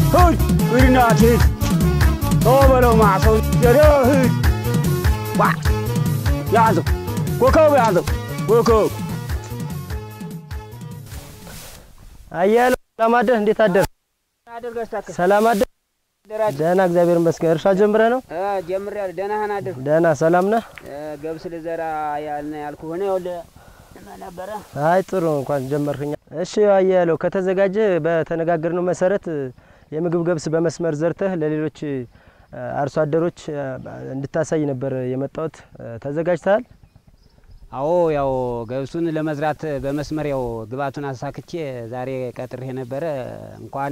ሂድ ሂድናት ሂድ ተው በለው ማዕሰው ሄደ ሂድ ዋ ያዘው ኮከብ ያዘው ኮከብ አያሌው ሰላም አደር፣ እንዴት አደር? ሰላም አደር። ደህና እግዚአብሔር ይመስገን። እርሻ ጀምረህ ነው? ጀምሬያለሁ። ደህና ነህ አደር? ደህና ሰላም ነህ? ገብስ ልዘራ ያልን ያልኩህ ሆነ ይኸውልህ ነበረ። አይ ጥሩ እንኳን ጀመርክኛ። እሺ አያሌው ከተዘጋጀ በተነጋገርነው መሰረት የምግብ ገብስ በመስመር ዘርተህ ለሌሎች አርሶ አደሮች እንድታሳይ ነበር የመጣሁት። ተዘጋጅተሃል? አዎ ያው ገብሱን ለመዝራት በመስመር ያው ግብአቱን አሳክቼ ዛሬ ቀጥሬ ነበረ። እንኳን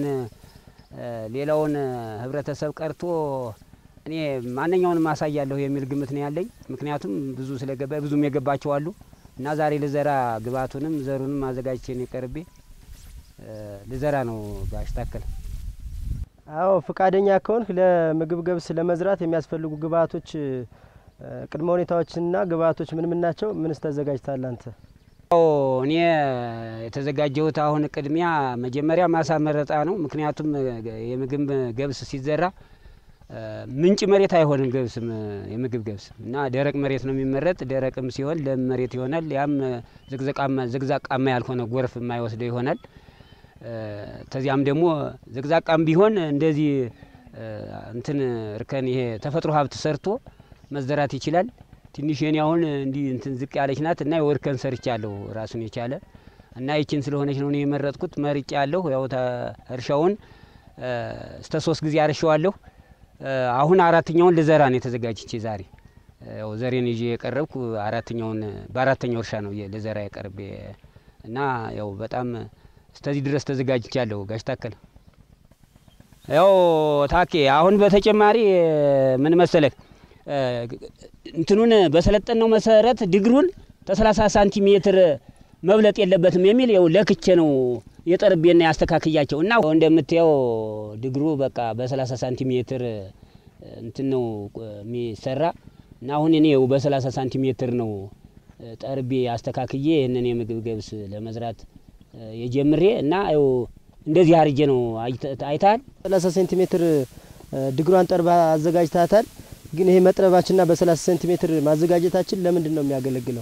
ሌላውን ህብረተሰብ ቀርቶ እኔ ማንኛውንም ማሳያለሁ የሚል ግምት ነው ያለኝ። ምክንያቱም ብዙ ስለገባ ብዙም የገባቸው አሉ እና ዛሬ ልዘራ ግብአቱንም ዘሩንም አዘጋጅቼ ነው ቀርቤ ልዘራ ነው ጋሽ ታከል። አዎ ፈቃደኛ ከሆንክ ለምግብ ገብስ ለመዝራት የሚያስፈልጉ ግብአቶች ቅድመ ሁኔታዎችና ግብአቶች ምን ምን ናቸው? ምንስ ተዘጋጅተሃል አንተ? አዎ እኔ የተዘጋጀሁት አሁን ቅድሚያ መጀመሪያ ማሳ መረጣ ነው። ምክንያቱም የምግብ ገብስ ሲዘራ ምንጭ መሬት አይሆንም። ገብስም የምግብ ገብስ እና ደረቅ መሬት ነው የሚመረጥ። ደረቅም ሲሆን ለም መሬት ይሆናል። ያም ዝግዛቃማ ያልሆነ ጎርፍ የማይወስደው ይሆናል። ተዚያም ደግሞ ዝግዛቃም ቢሆን እንደዚህ እንትን እርከን ይሄ ተፈጥሮ ሀብት ሰርቶ መዘራት ይችላል። ትንሽ የኔ አሁን እንዲህ እንትን ዝቅ ያለች ናት እና የወርከን ሰርቻለሁ ራሱን የቻለ እና ይችን ስለሆነች ነው እኔ የመረጥኩት። መርጬ ያለሁ ያው እርሻውን እስተ ሶስት ጊዜ አርሸዋለሁ። አሁን አራተኛውን ልዘራ ነው የተዘጋጅቼ ዛሬ ያው ዘሬን ይዤ የቀረብኩ አራተኛውን በአራተኛው እርሻ ነው ልዘራ የቀርቤ እና ያው በጣም እስከዚህ ድረስ ተዘጋጅቻለሁ። ጋሽ ታከል ያው ታኬ አሁን በተጨማሪ ምን መሰለህ እንትኑን በሰለጠነው መሰረት ድግሩን ከሰላሳ ሳንቲሜትር መብለጥ የለበትም የሚል ያው ለክቼ ነው የጠርቤና ያስተካክያቸው እና እንደምታየው ድግሩ በቃ በሰላሳ ሳንቲሜትር እንትን ነው የሚሰራ እና አሁን እኔ ያው በሰላሳ ሳንቲሜትር ነው ጠርቤ አስተካክዬ ይህንን የምግብ ገብስ ለመዝራት የጀምሬ እና ያው እንደዚህ አርጄ ነው አይተሃል። ሰላሳ ሴንቲሜትር ድግሯን ጠርባ አዘጋጅታታል። ግን ይሄ መጥረባችንና በሰላሳ ሴንቲሜትር ማዘጋጀታችን ለምንድን ነው የሚያገለግለው?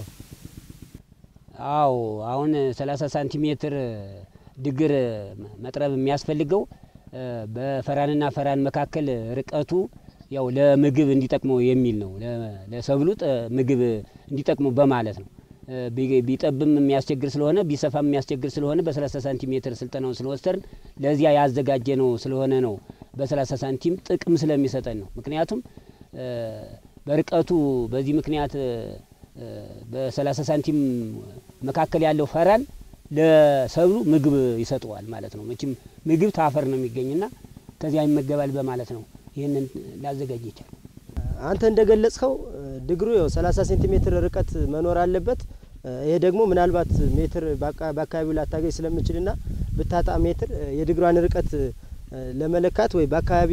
አዎ አሁን ሰላሳ ሳንቲሜትር ድግር መጥረብ የሚያስፈልገው በፈራንና ፈራን መካከል ርቀቱ ያው ለምግብ እንዲጠቅመው የሚል ነው። ለሰብሉ ምግብ እንዲጠቅመው በማለት ነው። ቢጠብም የሚያስቸግር ስለሆነ ቢሰፋም የሚያስቸግር ስለሆነ በሰላሳ ሳንቲሜትር ስልጠናውን ስለወሰድን ለዚያ ያዘጋጀ ነው ስለሆነ ነው። በሰላሳ ሳንቲም ጥቅም ስለሚሰጠን ነው። ምክንያቱም በርቀቱ በዚህ ምክንያት በሰላሳ ሳንቲም መካከል ያለው ፈራን ለሰብሉ ምግብ ይሰጠዋል ማለት ነው። መቼም ምግብ ታፈር ነው የሚገኝና ከዚያ ይመገባል በማለት ነው ይህንን ላዘጋጅ ይቻል። አንተ እንደገለጽከው ድግሩ ያው 30 ሴንቲሜትር ርቀት መኖር አለበት። ይሄ ደግሞ ምናልባት ሜትር በአካባቢው ላታገኝ ስለምችልና ብታጣ ሜትር የድግሯን ርቀት ለመለካት ወይ በአካባቢ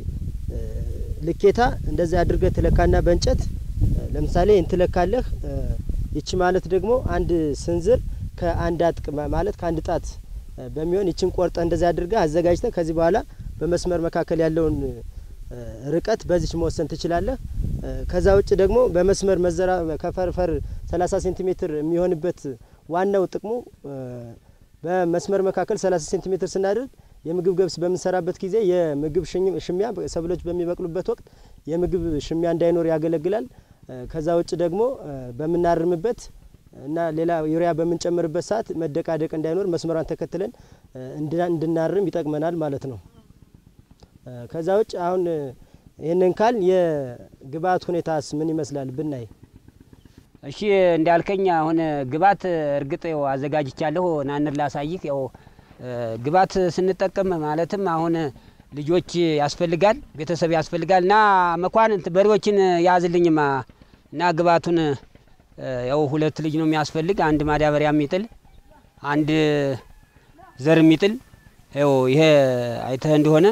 ልኬታ እንደዚህ አድርገህ ትለካና በእንጨት ለምሳሌ እንትለካለህ። ይቺ ማለት ደግሞ አንድ ስንዝር ከአንድ አጥቅ ማለት ከአንድ ጣት በሚሆን ይችን ቆርጠህ እንደዚህ አድርገህ አዘጋጅተህ ከዚህ በኋላ በመስመር መካከል ያለውን ርቀት በዚች መወሰን ትችላለህ። ከዛ ውጭ ደግሞ በመስመር መዘራ ከፈርፈር 30 ሴንቲሜትር የሚሆንበት ዋናው ጥቅሙ በመስመር መካከል 30 ሴንቲሜትር ስናደርግ የምግብ ገብስ በምንሰራበት ጊዜ የምግብ ሽሚያ ሰብሎች በሚበቅሉበት ወቅት የምግብ ሽሚያ እንዳይኖር ያገለግላል። ከዛ ውጭ ደግሞ በምናርምበት እና ሌላ ዩሪያ በምንጨምርበት ሰዓት መደቃደቅ እንዳይኖር መስመሯን ተከትለን እንድናርም ይጠቅመናል ማለት ነው። ከዛ ውጭ አሁን ይህንን ካል የግብአት ሁኔታስ ምን ይመስላል ብናይ? እሺ እንዳልከኝ አሁን ግብአት እርግጥ ያው አዘጋጅቻለሁ። ናንር ላሳይህ። ያው ግብአት ስንጠቀም ማለትም አሁን ልጆች ያስፈልጋል፣ ቤተሰብ ያስፈልጋል እና መኳንንት በሬዎችን ያዝልኝማ እና ግብአቱን ያው ሁለት ልጅ ነው የሚያስፈልግ፣ አንድ ማዳበሪያ የሚጥል አንድ ዘር የሚጥል ያው ይሄ አይተህ እንደሆነ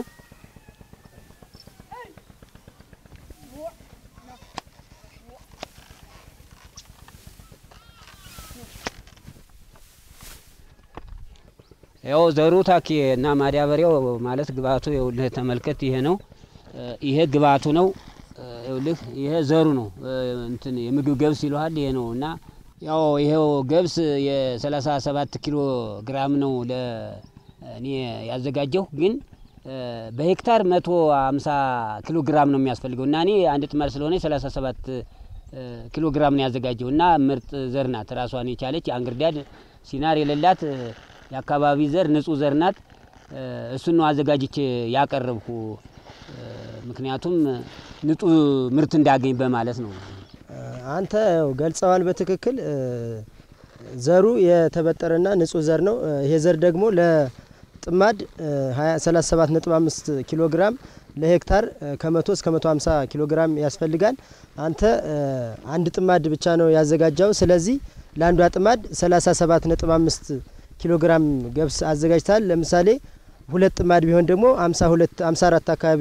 ያው ዘሩ ታኪ እና ማዳበሪያው ማለት ግብአቱ ይኸውልህ ተመልከት። ይሄ ነው ይሄ ግብአቱ ነው። ይኸውልህ ይሄ ዘሩ ነው። እንትን የምግብ ገብስ ይለዋል። ይሄ ነው እና ያው ይሄው ገብስ የሰላሳ ሰባት ኪሎ ግራም ነው ለእኔ ያዘጋጀው ግን በሄክታር መቶ አምሳ ኪሎ ግራም ነው የሚያስፈልገው እና እኔ አንድ ጥማድ ስለሆነ ሰላሳ ሰባት ኪሎ ግራም ነው ያዘጋጀው እና ምርጥ ዘር ናት። ራሷን የቻለች አንግርዳድ ሲናር የሌላት የአካባቢ ዘር ንጹህ ዘር ናት። እሱን ነው አዘጋጅቼ ያቀረብኩ። ምክንያቱም ንጹህ ምርት እንዳገኝ በማለት ነው። አንተ ያው ገልጸዋል በትክክል ዘሩ የተበጠረና ንጹህ ዘር ነው። ይሄ ዘር ደግሞ ለጥማድ 37.5 ኪሎ ግራም ለሄክታር ከ100 እስከ 150 ኪሎ ግራም ያስፈልጋል። አንተ አንድ ጥማድ ብቻ ነው ያዘጋጀው። ስለዚህ ለአንዷ ጥማድ 37.5 ኪሎ ግራም ገብስ አዘጋጅታል። ለምሳሌ ሁለት ጥማድ ቢሆን ደግሞ 52 54 አካባቢ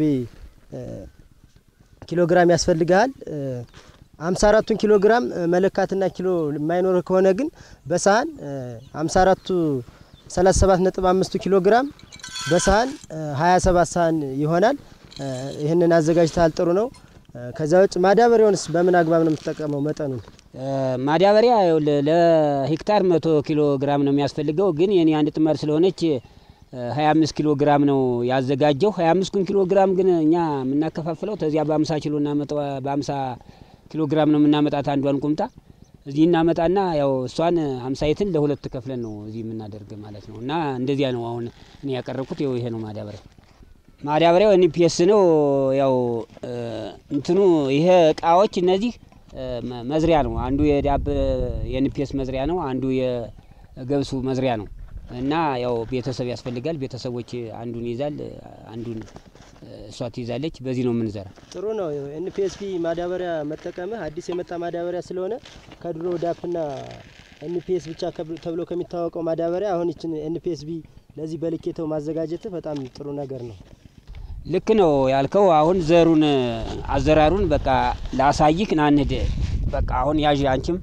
ኪሎ ግራም ያስፈልግሃል። አምሳ አራቱን ኪሎ ግራም መለካትና ኪሎ የማይኖር ከሆነ ግን በሳህን አምሳ አራቱ ሰላሳ ሰባት ነጥብ አምስቱ ኪሎ ግራም በሳህን ሀያ ሰባት ሳህን ይሆናል። ይህንን አዘጋጅተሃል፣ ጥሩ ነው። ከዚያ ውጭ ማዳበሪያውንስ በምን አግባብ ነው የምትጠቀመው? መጠኑን ማዳበሪያ ለሄክታር መቶ ኪሎ ግራም ነው የሚያስፈልገው። ግን የኔ አንድ ጥማድ ስለሆነች ሀያ አምስት ኪሎ ግራም ነው ያዘጋጀው። ሀያ አምስቱን ኪሎ ግራም ግን እኛ የምናከፋፍለው ተዚያ በአምሳ ኪሎ እናመጣ በአምሳ ኪሎ ግራም ነው የምናመጣት አንዷን ቁምጣ እዚህ እናመጣና ያው እሷን ሀምሳይትን ለሁለት ከፍለን ነው እዚህ የምናደርግ ማለት ነው። እና እንደዚያ ነው አሁን እኔ ያቀረብኩት። ይኸው ይሄ ነው ማዳበሪያ። ማዳበሪያው ኤንፒኤስ ነው። ያው እንትኑ ይሄ እቃዎች እነዚህ መዝሪያ ነው። አንዱ የዳብ የኤንፒኤስ መዝሪያ ነው፣ አንዱ የገብሱ መዝሪያ ነው። እና ያው ቤተሰብ ያስፈልጋል። ቤተሰቦች አንዱን ይዛል፣ አንዱን እሷ ትይዛለች። በዚህ ነው የምንዘራ። ጥሩ ነው። ኤንፒኤስፒ ማዳበሪያ መጠቀምህ አዲስ የመጣ ማዳበሪያ ስለሆነ ከድሮ ዳፕና ኤንፒኤስ ብቻ ተብሎ ከሚታወቀው ማዳበሪያ አሁን ይችን ኤንፒኤስቢ ለዚህ በልኬተው ማዘጋጀትህ በጣም ጥሩ ነገር ነው። ልክ ነው ያልከው። አሁን ዘሩን አዘራሩን በቃ ላሳይክ ናንድ በቃ አሁን ያዥ አንቺም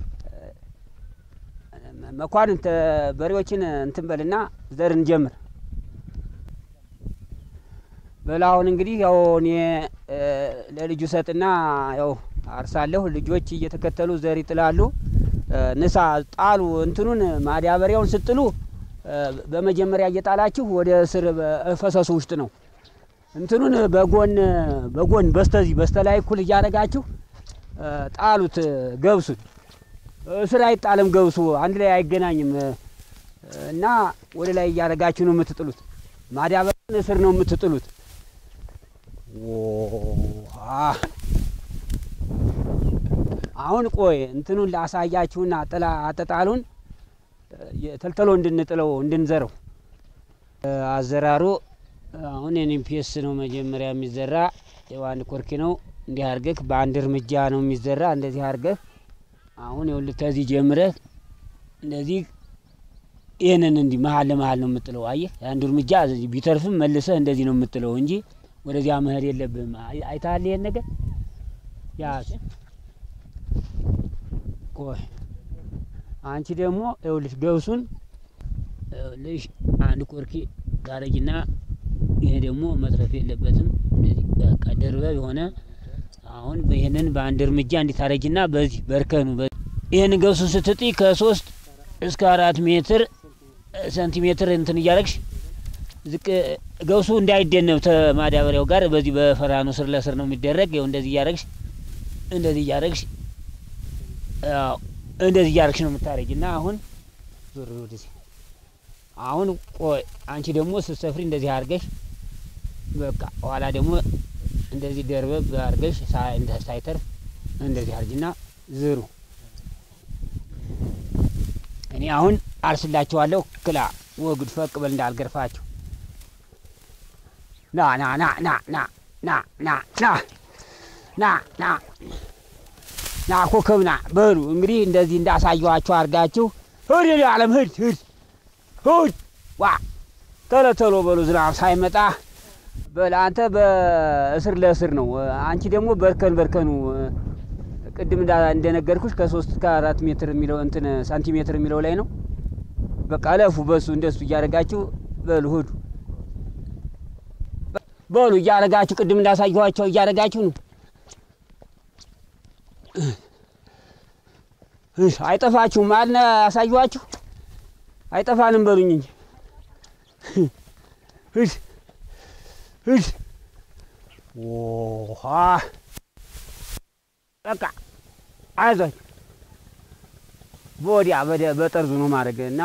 መኳንንት በሬዎችን እንትን በልና ዘር እንጀምር በላ አሁን እንግዲህ ያው እኔ ለልጁ ሰጥና ያው አርሳለሁ። ልጆች እየተከተሉ ዘር ይጥላሉ። ንሳ ጣሉ። እንትኑን ማዳበሪያውን ስጥሉ በመጀመሪያ እየጣላችሁ ወደ ስር ፈሰሱ ውስጥ ነው። እንትኑን በጎን በጎን በስተዚህ በስተላይ እኩል እያደረጋችሁ ጣሉት። ገብሱን እስር አይጣልም። ገብሱ አንድ ላይ አይገናኝም እና ወደ ላይ እያደረጋችሁ ነው የምትጥሉት። ማዳበሪያን እስር ነው የምትጥሉት። አሁን ቆይ እንትኑን ላሳያችሁና ጥላ አጠጣሉን ተልተሎ እንድንጥለው እንድንዘረው አዘራሩ አሁን ኤንፒኤስ ነው መጀመሪያ የሚዘራ የዋንድ ኮርኪ ነው። እንዲህ አርገህ በአንድ እርምጃ ነው የሚዘራ። እንደዚህ አርገህ አሁን ይኸውልህ ከዚህ ጀምረህ እንደዚህ ይህንን እንዲህ መሀል ለመሀል ነው የምጥለው። አየህ የአንዱ እርምጃ ቢተርፍም መልሰህ እንደዚህ ነው የምጥለው እንጂ ወደዚያ መሄድ የለብህም። አይተሃል ይሄን ነገር ያ ቆይ አንቺ ደግሞ ይኸውልሽ ገብሱን ይኸውልሽ አንድ ኮርኪ ታረጊና ይሄ ደግሞ መትረፍ የለበትም። እንደዚህ በቃ ደርበብ የሆነ አሁን ይህንን በአንድ እርምጃ እንዲታረጊና በዚህ በርከኑ ይህን ገብሱን ስትጥይ ከሶስት እስከ አራት ሜትር ሴንቲሜትር እንትን እያረግሽ ዝቅ ገብሱ እንዳይደነብ ተማዳበሪያው ጋር በዚህ በፈራኑ ስር ለስር ነው የሚደረግ። ይኸው እንደዚህ እያረግሽ እንደዚህ እያረግሽ እንደዚህ እያረግሽ ነው የምታረጊ እና አሁን ዞር ወደዚህ አሁን ቆይ አንቺ ደግሞ ስትሰፍሪ እንደዚህ አርገሽ በቃ ኋላ ደግሞ እንደዚህ ደርበብ አርገሽ ሳይተርፍ እንደዚህ አርጊና ዝሩ። እኔ አሁን አርስላችኋለሁ። ክላ ወግድ ፈቅ በል እንዳልገርፋችሁ። ና ና ና ና ና ና ና ና ና ና ና ኮከብ ና በሉ እንግዲህ እንደዚህ እንዳሳየኋችሁ አርጋችሁ ሂድ አለም ሂድ ሂድ ሂድ ዋ ቶሎ ቶሎ በሉ ዝናብ ሳይመጣ በል አንተ በእስር ለእስር ነው። አንቺ ደግሞ በርከን በርከኑ ቅድም እንደነገርኩሽ ከሶስት እስከ አራት ሜትር የሚለው እንትን ሳንቲሜትር የሚለው ላይ ነው። በቃ እለፉ። በሱ እንደሱ እያደረጋችሁ በሉ ሂዱ። በሉ እያደረጋችሁ ቅድም እንዳሳየኋቸው እያደረጋችሁ ነው። እሺ፣ አይጠፋችሁም አልነ አሳየኋችሁ። አይጠፋንም በሉኝ እንጂ እሺ፣ እሺ። ውሃ በቃ አይዞኝ በወዲያ በደ- በጠርዙ ነው ማድረግ እና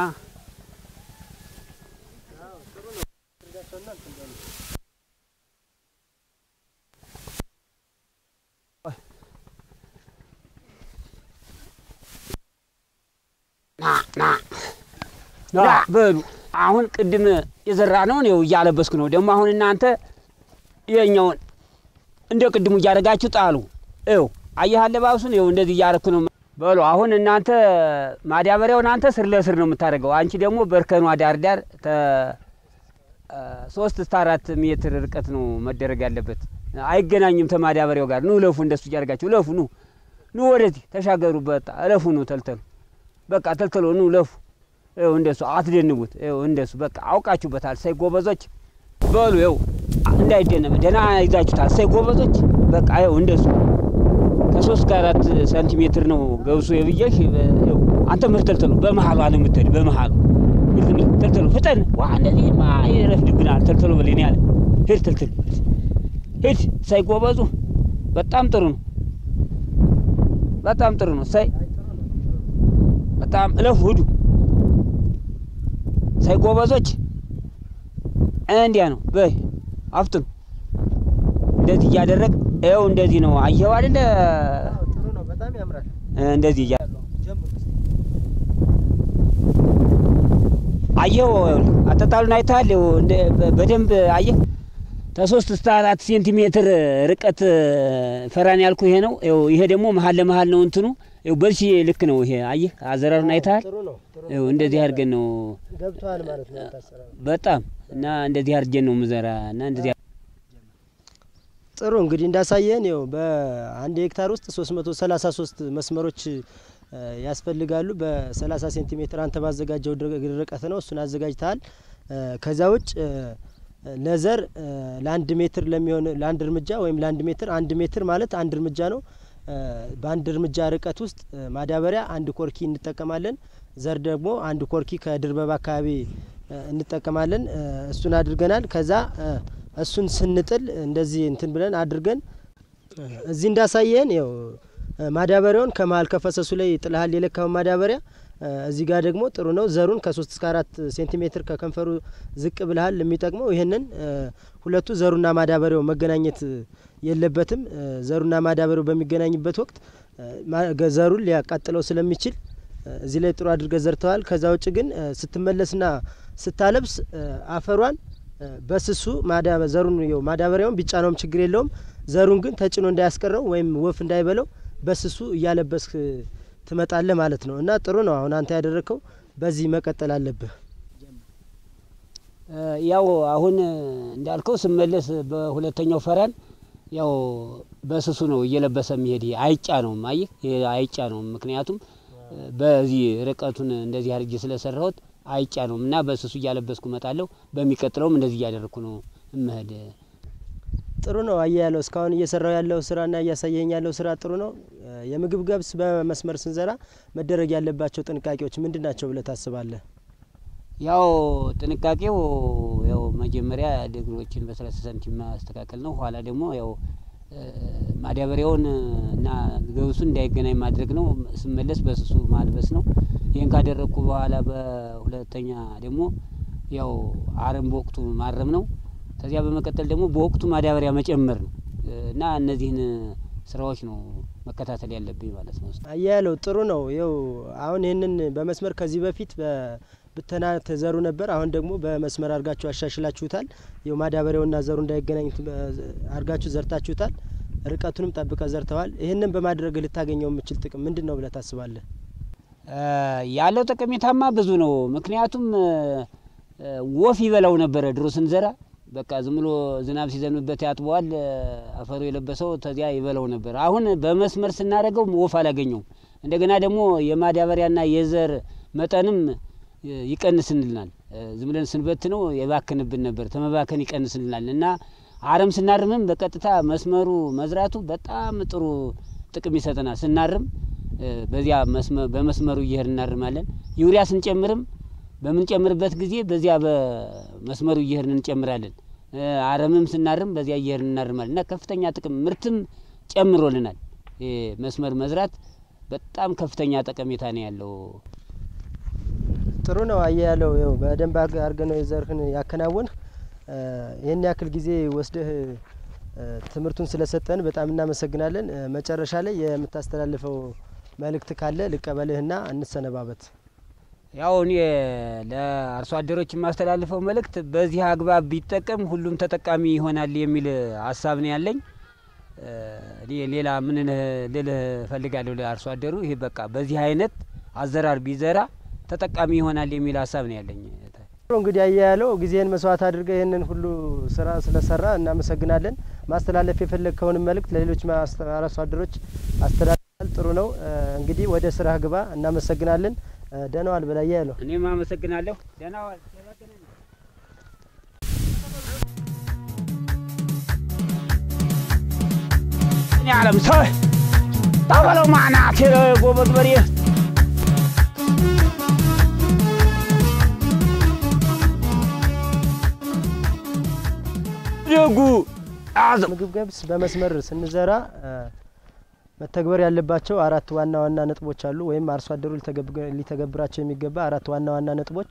ና ና ና በሉ አሁን ቅድም የዘራ ነው ነው እያለበስኩ ነው። ደግሞ አሁን እናንተ የኛውን እንደ ቅድሙ እያደረጋችሁ ጣሉ። ይኸው አየህ አለባበሱን ይኸው እንደዚህ እያረኩ ነው። በሉ አሁን እናንተ ማዳበሪያውን አንተ ስር ለስር ነው የምታደርገው። አንቺ ደግሞ በእርከኗ ዳር ዳር ተ ሶስት እስከ አራት ሜትር ርቀት ነው መደረግ ያለበት። አይገናኝም ተማዳበሪያው ጋር። ኑ ለፉ፣ እንደሱ እያደረጋችሁ ለፉ። ኑ ኑ፣ ወደዚህ ተሻገሩ። በቃ እለፉ። ኑ ተልተሉ፣ በቃ ተልተሎ ኑ ለፉ። ይኸው እንደሱ አትደንቡት። ይኸው እንደሱ በቃ አውቃችሁበታል። ሳይ ጎበዞች በሉ ይኸው እንዳይደነብ ደህና ይዛችሁታል። ሳይ ጎበዞች በቃ ይኸው እንደሱ ከሶስት ከአራት ሳንቲሜትር ነው ገብሱ የብዬሽ። ይኸው አንተ ምርት ተልተሎ በመሀሏ ነው የምትሄድ በመሀሉ ተልተሎ ፍጠን። ዋ እንደዚህማ ይረፍድብናል። ተልተሎ በሌን ያለ ሂድ ተልተሎ ሂድ። ሳይ ጎበዙ በጣም ጥሩ ነው። በጣም ጥሩ ነው። ሳይ በጣም እለፉ ሂዱ። ሳይ ጎበዞች እንዲያ ነው። በይ አፍጥኑ። እንደዚህ እያደረግ ይኸው እንደዚህ ነው። አየኸው አይደለ? ጥሩ ነው። በጣም ያምራል። እንደዚህ እያ አየኸው አጠጣሉን አይተሃል? ይኸው እንደ- በ- በደንብ አየህ። ከሶስት እስከ አራት ሴንቲሜትር ርቀት ፈራን ያልኩ ይሄ ነው። ይኸው ይሄ ደግሞ መሀል ለመሀል ነው እንትኑ። ይኸው በልሽ ልክ ነው። ይሄ አየህ አዘራሩን አይተሃል? ጥሩ ነው። ጥሩ ነው። ይኸው እንደዚህ አድርገን ነው ገብተዋል ማለት ነው ታሰራው። በጣም እና እንደዚህ አድርገን ነው ምዘራ እና እንደዚህ ጥሩ እንግዲህ እንዳሳየን ይኸው በአንድ ሄክታር ውስጥ 333 መስመሮች እ፣ ያስፈልጋሉ። በ30 ሴንቲሜትር አንተ ባዘጋጀው ድር- ርቀት ነው እሱን አዘጋጅተሃል። እ፣ ከዛ ውጭ እ፣ ለዘር እ፣ ለአንድ ሜትር ለሚሆን ለአንድ እርምጃ ወይም ለአንድ ሜትር አንድ ሜትር ማለት አንድ እርምጃ ነው። እ፣ በአንድ እርምጃ ርቀት ውስጥ እ፣ ማዳበሪያ አንድ ኮርኪ እንጠቀማለን። ዘር ደግሞ አንድ ኮርኪ ከድርበባ አካባቢ እ፣ እንጠቀማለን። እ፣ እሱን አድርገናል። ከዛ እ፣ እሱን ስንጥል እንደዚህ እንትን ብለን አድርገን እ፣ እዚህ እንዳሳየን ያው እ፣ ማዳበሪያውን ከመሀል ከፈሰሱ ላይ ጥልሃል የለካውን ማዳበሪያ እ፣ እዚህ ጋር ደግሞ ጥሩ ነው። ዘሩን ከሶስት እስከ አራት ሴንቲሜትር ከከንፈሩ ዝቅ ብልሃል የሚጠቅመው ይህንን እ፣ ሁለቱ ዘሩና ማዳበሪያው መገናኘት የለበትም። እ፣ ዘሩና ማዳበሪያው በሚገናኝበት ወቅት እ፣ ማ- ገ- ዘሩን ሊያቃጥለው ስለሚችል እ፣ እዚህ ላይ ጥሩ አድርገህ ዘርተዋል። ከዛ ውጭ ግን እ፣ ስትመለስና ስታለብስ እ፣ አፈሯን እ፣ በስሱ ማዳበ- ዘሩን ይኸው ማዳበሪያውን ቢጫ ነውም ችግር የለውም። ዘሩን ግን ተጭኖ እንዳያስቀረው ወይም ወፍ እንዳይበለው በስሱ እያለበስክ ትመጣለህ ማለት ነው። እና ጥሩ ነው። አሁን አንተ ያደረግከው በዚህ መቀጠል አለብህ። ያው አሁን እንዳልከው ስመለስ በሁለተኛው ፈረን ያው በስሱ ነው እየለበሰ የሚሄድ ይሄ አይጫ ነው አየህ፣ ይሄ አይጫ ነው። ምክንያቱም በዚህ ርቀቱን እንደዚህ አድርጌ ስለሰራሁት አይጫ ነው እና በስሱ እያለበስኩ እመጣለሁ። በሚቀጥለውም እንደዚህ እያደረግኩ ነው እመሄድ። ጥሩ ነው። አየ ያለው እስካሁን እየሰራው ያለው ስራና እያሳየኝ ያለው ስራ ጥሩ ነው። የምግብ ገብስ በመስመር ስንዘራ መደረግ ያለባቸው ጥንቃቄዎች ምንድን ናቸው ብለህ ታስባለህ? ያው ጥንቃቄው ያው መጀመሪያ ድግሮችን በሰላሳ ሳንቲም ማስተካከል ነው። ኋላ ደግሞ ያው ማዳበሪያውን እና ገብሱን እንዳይገናኝ ማድረግ ነው። ስመለስ በስሱ ማልበስ ነው። ይህን ካደረግኩ በኋላ በሁለተኛ ደግሞ ያው አረም በወቅቱ ማረም ነው። ከዚያ በመቀጠል ደግሞ በወቅቱ ማዳበሪያ መጨመር ነው እና እነዚህን ስራዎች ነው መከታተል ያለብኝ ማለት ነው። አየ ያለው ጥሩ ነው። ይው አሁን ይህንን በመስመር ከዚህ በፊት ብተና ተዘሩ ነበር። አሁን ደግሞ በመስመር አድርጋችሁ አሻሽላችሁታል። ይው ማዳበሪያውና ዘሩ እንዳይገናኝ አድርጋችሁ ዘርታችሁታል። ርቀቱንም ጠብቀ ዘርተዋል። ይህንን በማድረግ ልታገኘው የምችል ጥቅም ምንድን ነው ብለህ ታስባለህ? ያለው ጠቀሜታማ ብዙ ነው። ምክንያቱም ወፍ ይበላው ነበረ ድሮ ስንዘራ በቃ ዝም ብሎ ዝናብ ሲዘንብበት ያጥበዋል። አፈሩ የለበሰው ተዚያ ይበላው ነበር። አሁን በመስመር ስናደርገው ወፍ አላገኘውም። እንደገና ደግሞ የማዳበሪያና የዘር መጠንም ይቀንስልናል። ዝም ብለን ስንበት ነው የባክንብን ነበር። ተመባከን ይቀንስልናል እና አረም ስናርምም በቀጥታ መስመሩ መዝራቱ በጣም ጥሩ ጥቅም ይሰጠናል። ስናርም በዚያ በመስመሩ እየሄድ እናርማለን። ዩሪያ ስንጨምርም በምንጨምርበት ጊዜ በዚያ በመስመሩ እየሄድን እንጨምራለን። አረምም ስናርም በዚያ እየሄድን እናርማለን እና ከፍተኛ ጥቅም ምርትም ጨምሮልናል። መስመር መዝራት በጣም ከፍተኛ ጠቀሜታ ነው ያለው። ጥሩ ነው አየ ያለው ው በደንብ አድርገ ነው የዘርህን ያከናወንህ። ይህን ያክል ጊዜ ወስደህ ትምህርቱን ስለሰጠን በጣም እናመሰግናለን። መጨረሻ ላይ የምታስተላልፈው መልእክት ካለ ልቀበልህና እንሰነባበት። ያው እኔ ለአርሶ አደሮች የማስተላልፈው መልእክት በዚህ አግባብ ቢጠቀም ሁሉም ተጠቃሚ ይሆናል የሚል ሀሳብ ነው ያለኝ። እኔ ሌላ ምን ልልህ እፈልጋለሁ ለአርሶ አደሩ ይሄ በቃ በዚህ አይነት አዘራር ቢዘራ ተጠቃሚ ይሆናል የሚል ሀሳብ ነው ያለኝ። እንግዲህ አየ ያለው ጊዜህን መስዋዕት አድርገህ ይህንን ሁሉ ስራ ስለሰራ እናመሰግናለን። ማስተላለፍ የፈለግከውን መልእክት ለሌሎች አርሶ አደሮች አስተላልፋል። ጥሩ ነው። እንግዲህ ወደ ስራ ግባ። እናመሰግናለን። ደህና ዋል በላየ ያለው እኔም አመሰግናለሁ። ደህና ዋል። ዓለም ሰው ታበለው ማናት ጎበዝ በሬ ደጉ ምግብ ገብስ በመስመር ስንዘራ መተግበር ያለባቸው አራት ዋና ዋና ነጥቦች አሉ፣ ወይም አርሶ አደሩ ሊተገብራቸው የሚገባ አራት ዋና ዋና ነጥቦች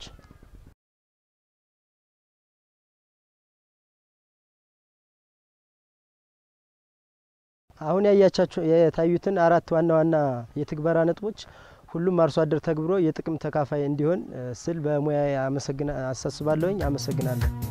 አሁን ያያቻቸው የታዩትን አራት ዋና ዋና የትግበራ ነጥቦች ሁሉም አርሶ አደር ተግብሮ የጥቅም ተካፋይ እንዲሆን ስል በሙያ አሳስባለሁኝ። አመሰግናለሁ።